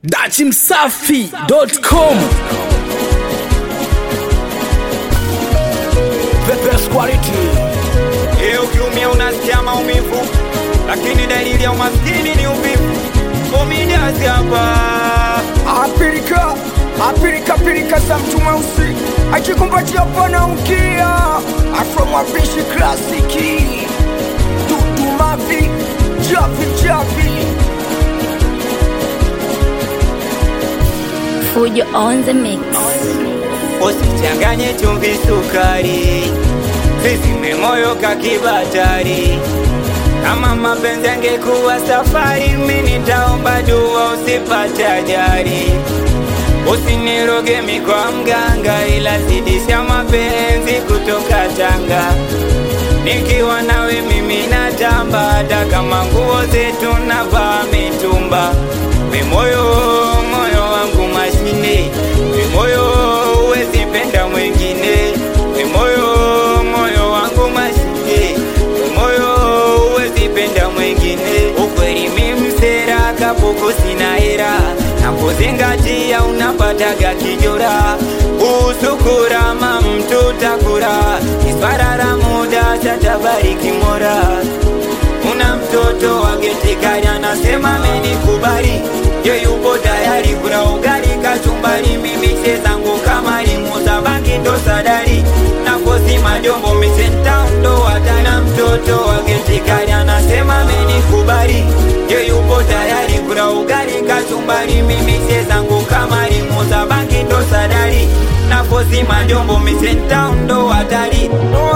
dachimsafi.com The best quality. Leo ukiumia unasikia maumivu, lakini dalili ya umaskini ni uvivu. Komidiasi hapa apilika apilika pilika za mtu mweusi akikumbatia pana ukia afromwapishi klasiki dudumavi javi javi Fujo on the mix. usichanganye chumvi sukari, zizime moyo kakibatari. Kama mapenzi angekuwa safari, mimi nitaomba dua usipate ajali. Usiniroge mi kwa mganga, ila zidisha mapenzi kutoka Tanga. Nikiwa nawe mimi natamba, hata kama nguo zetu navaa mitumba. We moyo, moyo wangu mashine, we moyo huwezi penda mwingine. We moyo, moyo wangu mashine, we moyo huwezi penda mwingine. Ukweli mimi msera kapuku sina hera, nakuzingatia unapataga kijora. Usukurama mtu takura, iswarara muda chatabariki mora una mtoto wa getikari anasema amenikubali, ye yupo tayari kula ugali kachumbari, mimi she zangu kama limuza bangi ndo sadari nakosi majombo misenta ndo watana. Mtoto wa getikari anasema amenikubali, ye yupo tayari kula ugali kachumbari, mimi she zangu kama limuza bangi ndo sadari nakosi majombo misenta ndo watari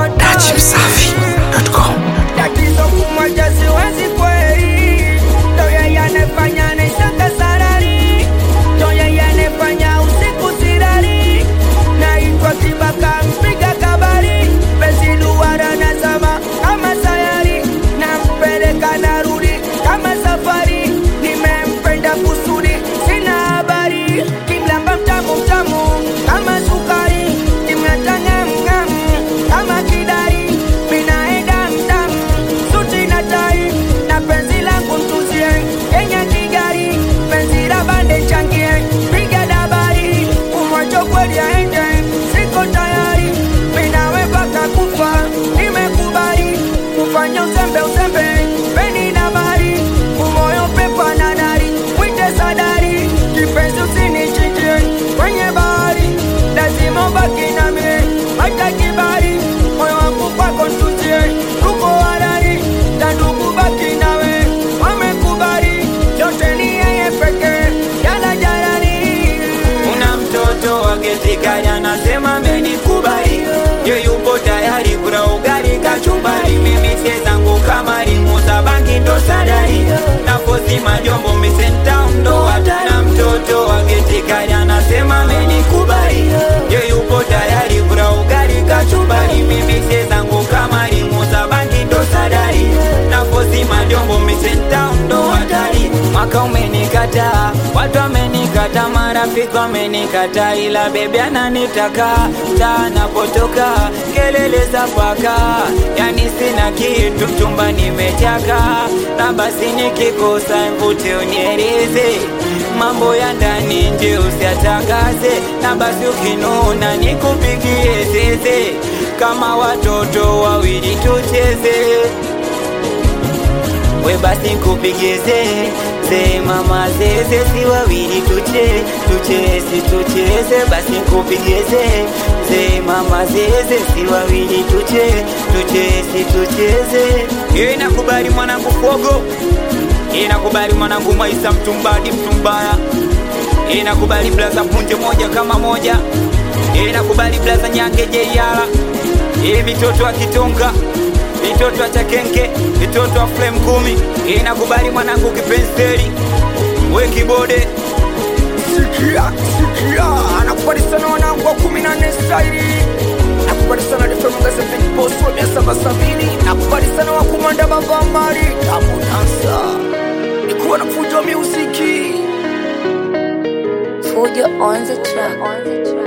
dachimsafi.com tatizo kumoja siwezi kweli ndo yeye anefanya nishaka sarari ndo yeye anefanya usiku sirari naitwa kibaka mpiga kabari besi duara na sama kama sayari nampeleka narudi kama safari nimempenda kusudi sina habari kimlamba mtamu mtamu kama sukari kimnatangamngam kama kidari minaenda mdamu suti na tai na penzi langu mtuzie kenya kigari penzi la bande changie piga dabari kumwacho kweli aende siko tayari minawe mpaka kufa nimekubali kufanya uzembe uzembe peni na bari umoyo pepa na dari mwite sadari kipenzi usinichinjie kwenye bahari lazima ubaki nami hata kibali moyo wangu kwako ntuzie tuko harari na ndugu baki nawe wamekubali yote ni yeye pekee yala jalali Una mtoto wa getikari anasema amenikubali, ye yupo tayari kula ugali kachumbari, mimi sie zangu kama limuza bangi ndo sadari, nafosi majombo misenta ndo watana. Mtoto wa getikari anasema amenikubali, ye yupo tayari kula ugali kachumbari, mimi sie zangu kama limuza bangi ndo sadari, nafosi majombo misenta ndo watari. Mwaka umenikataa, watu wamenikata, marafiki wamenikata, ila bebi ananitaka taa napotoka, kelele za paka, yani sina kitu, mchumba nimechaka, na basi nikikosa mvute unieleze mambo ya ndani nje usiatangaze, na basi ukinuna nikupigie zeze, kama watoto wawili tucheze we basi kupigeze ze mama zeze si wawili tuche tucheze tucheze basi kupigeze ze mama zeze si wawili tuche tucheze tucheze Yeye nakubali mwanangu fogo Yeye nakubali mwanangu maisa mtumbadi mtumbaya Yeye nakubali blaza punje moja kama moja Yeye nakubali blaza nyange jeiala Yeye mitoto wa kitonga mitoto wa chakenke mitoto wa flame kumi inakubali mwanangu kipenseli we kibode sikia sikia anakubali sana wanangu wa kumi na nne staili nakubali sana defemagazeviposi wa mia saba sabini nakubali sana wakumanda mavamari abunansa nikuwa na fujo wa muziki Fujo on the track. On the track.